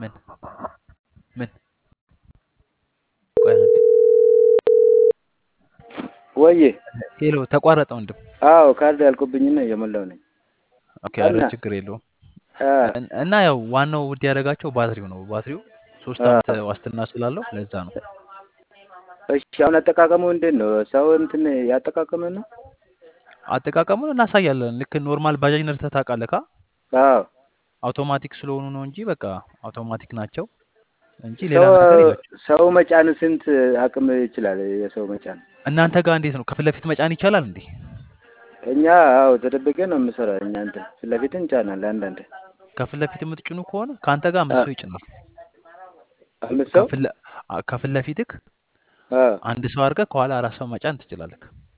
ምን ምን ቆይ አንዴ ወዬ ሄሎ ተቋረጠ ወንድም አዎ ካርድ ያልኩብኝና እየሞላው ነኝ ኦኬ ኧረ እና ችግር የለውም አ እን- እና ያው ዋናው ውድ ያደረጋቸው ባትሪው ነው ባትሪው ሶስት አ አመት ዋስትና ስላለው ለዛ ነው እሺ አሁን አጠቃቀሙ እንዴት ነው? ሰው እንትን ያጠቃቀመ ነው? አጠቃቀሙን እናሳያለን ልክ ኖርማል ባጃጅ ነድተህ ታውቃለህ ካ አዎ አውቶማቲክ ስለሆኑ ነው እንጂ በቃ አውቶማቲክ ናቸው እንጂ ሌላ ሰው ነገር የላቸው ሰው መጫን ስንት አቅም ይችላል? የሰው መጫን እናንተ ጋር እንዴት ነው ከፊት ለፊት መጫን ይቻላል እንዴ እኛ አዎ ተደብቀ ነው የምሰራው። እኛ እንትን ፊት ለፊት እንጫናለን አንዳንድ ከፊት ለፊት የምትጭኑ ከሆነ ከአንተ ጋር አ አምስት ሰው ይጭናል አምስት ሰው ከፊት ለ- አ- ከፊት ለፊትክ አ አንድ ሰው አድርገህ ከኋላ አራት ሰው መጫን ትችላለህ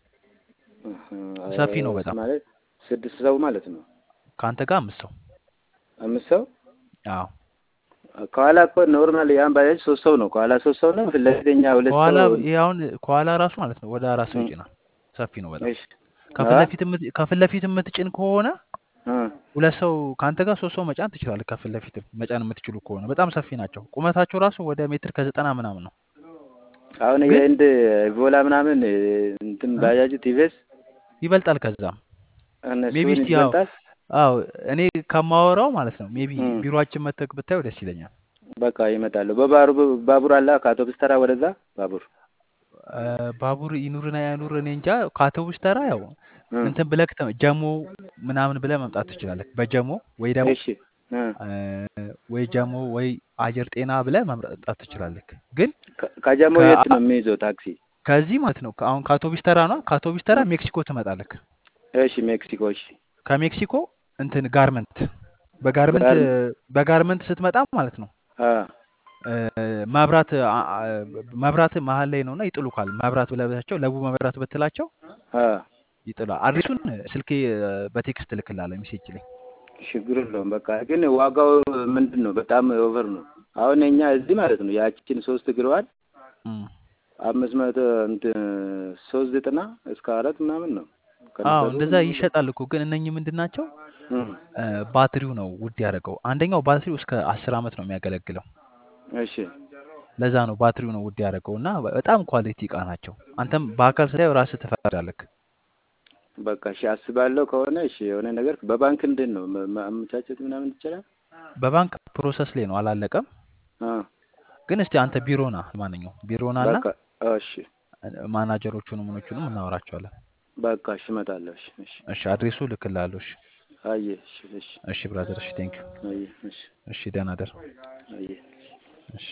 ሰፊ ነው በጣም ማለት ስድስት ሰው ማለት ነው። ከአንተ ጋር አምስት ሰው አምስት ሰው አዎ ከኋላ እኮ ኖርማል ያን ባጃጅ ሶስት ሰው ነው። ከኋላ ሶስት ሰው ነው። ፊት ለፊት እኛ ሁለት ከኋላ ሰው ይሄ አሁን ከኋላ ራሱ ማለት ነው ወደ አራት ሰው እም፣ ይጭናል ሰፊ ነው በጣም እሺ ከፊት አ ለፊት የምት- ከፊት ለፊት የምትጭን ከሆነ አ ሁለት ሰው ከአንተ ጋር ሶስት ሰው መጫን ትችላለህ ከፊት ለፊት መጫን የምትችሉ ከሆነ በጣም ሰፊ ናቸው ቁመታቸው ራሱ ወደ ሜትር ከዘጠና ምናምን ነው አሁን ግን የህንድ ቮላ ምናምን እንትን እ? ባጃጅ ቲቪኤስ ይበልጣል ከዛም ሜቢ እነሱን እስቲ ያው ይበልጣል። አዎ እኔ ከማወራው ማለት ነው ሜቢ እም፣ ቢሮአችን መተክ ብታየው ደስ ይለኛል በቃ ይመጣሉ። በባቡር ባቡር አለ ከአውቶቡስ ተራ ወደዛ ባቡር እ፣ ባቡር ይኑርና ያኑር እኔ እንጃ ከአውቶቡስ ተራ ያው እ፣ እንትን ብለህ ተ- ጀሞ ምናምን ብለህ መምጣት ትችላለህ በጀሞ ወይ ደግሞ እሺ እ፣ እ፣ ወይ ጀሞ ወይ አየር ጤና ብለህ መምጣት ትችላለህ ግን ከ- ከጀሞ ከ- የት ነው የሚይዘው ታክሲ? ከዚህ ማለት ነው ከ- አሁን ከአውቶቡስ ተራ ነው ከአውቶቡስ ተራ እ፣ ሜክሲኮ ትመጣለህ እሺ ሜክሲኮ። እሺ ከሜክሲኮ እንትን ጋርመንት በጋርመንት ጋር በጋርመንት ስትመጣ ማለት ነው አ እ፣ መብራት አ- አ- መብራት መሀል ላይ ነውና ይጥሉካል። መብራት ብለብታቸው ለቡ መብራት ብትላቸው አ ይጥላል። አድሬሱን ስልኬ እ፣ በቴክስት እልክልሃለሁ ሜሴጅ ላይ ችግር የለውም። በቃ ግን ዋጋው ምንድን ነው? በጣም ኦቨር ነው። አሁን እኛ እዚህ ማለት ነው ያችን ሶስት እግረዋል እም። አምስት መቶ እንትን ሶስት ዘጠና እስከ አራት ምናምን ነው አዎ ከነሰሩ እንደዛ ምናምን ነው። ይሸጣል እኮ ግን እነኚህ ምንድን ናቸው? እም፣ እ፣ ባትሪው ነው ውድ ያደረገው። አንደኛው ባትሪው እስከ አስር አመት ነው የሚያገለግለው። እሺ ለዛ ነው ባትሪው ነው ውድ ያደረገው እና በጣም ኳሊቲ እቃ ናቸው። አንተም በአካል ስታየው ራስህ ትፈርዳለህ። በቃ እሺ አስባለሁ ከሆነ እሺ የሆነ ነገር በባንክ እንዴት ነው መ- ማመቻቸት ምናምን ይቻላል? በባንክ ፕሮሰስ ላይ ነው አላለቀም። አ ግን እስቲ አንተ ቢሮ ና፣ ማንኛውም ቢሮ ና እና በቃ እሺ ማናጀሮቹንም ምኖቹንም እናወራቸዋለን። በቃ እሺ እመጣለሁ። እሺ እሺ እሺ አድሬሱ ልክልሃለሁ። እሺ አየህ እሺ እሺ እሺ ብራዘር፣ እሺ ቴንክ ዩ። አየህ እሺ እሺ ደህና ደር። አየህ እሺ